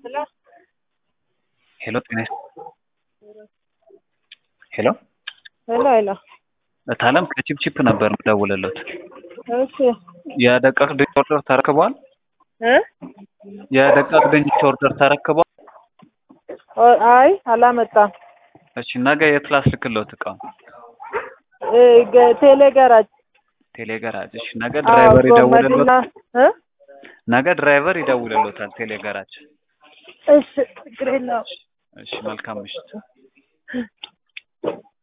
ሄሎ ጤና ሄሎ ሄሎ ሄሎ እታለም ከቺፕቺፕ ነበር የምደውልልዎት። እሺ የደቃቅ ድንች ኦርደር ተረክበዋል? እ የደቃቅ ድንች ኦርደር ተረክበዋል? ኦ- አይ አላመጣም። እሺ ነገ የት ላስልክልዎት እቃውን? እ ገ- ቴሌ ገራጅ ቴሌ ገራጅ። እሺ ነገ ድራይቨር አዎ፣ ጎመድና ይደውልልዎት። እ ነገ ድራይቨር ይደውልልዎታል ቴሌ ገራጅ። እሺ ችግር የለውም። እሺ መልካም ምሽት።